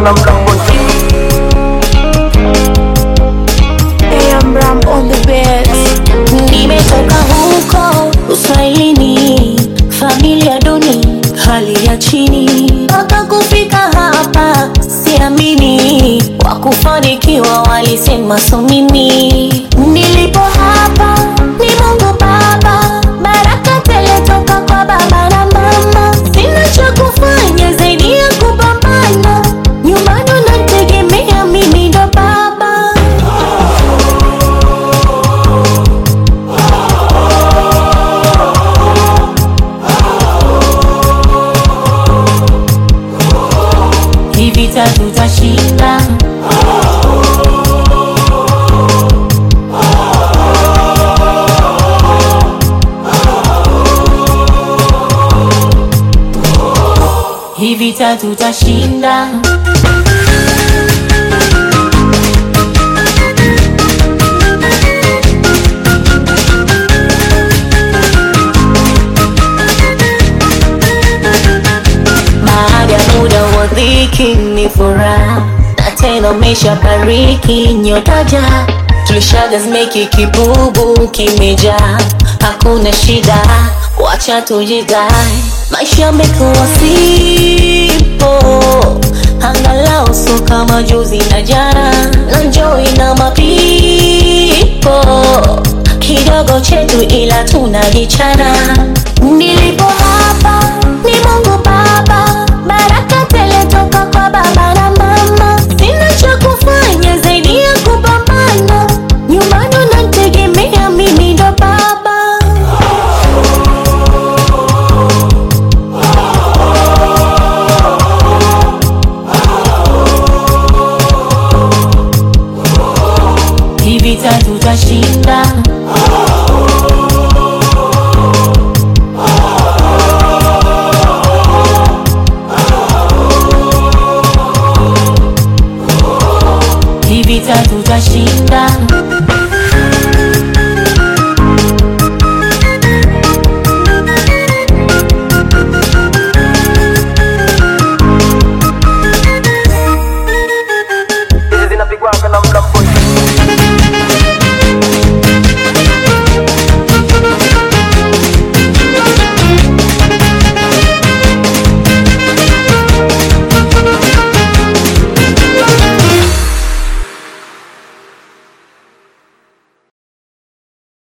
na mlango AM Ram on the best. Nimetoka huko uswahilini, familia duni, hali ya chini, mpaka kufika hapa siamini. Wakufanikiwa walisema so mimi, nilipo hapa ni Mungu Baba, baraka tele toka kwa baba na mama. Sina cha kufanya zaidi ya kupambana, nyumbani unategemea mimi ndo baba. Hii vita tutashinda. Hii vita tutashinda. Baada ya muda wa dhiki ni furaha, na tena umeshabariki nyotaja, tulishaga zimeki kibubu kimejaa, hakuna shida, wacha tujidai, maisha yamekuwa sipo, angalau so kama juzi na jana, na njoi na mapipo kidogo chetu, ila tunajichana. Nilipo hapa ni Mungu Baba, baraka tele toka kwa baba na mama. Sina cha kufanya zaidi ya kupambana, nyumbani unategemea mimi ndo baba. Hii vita tutashinda.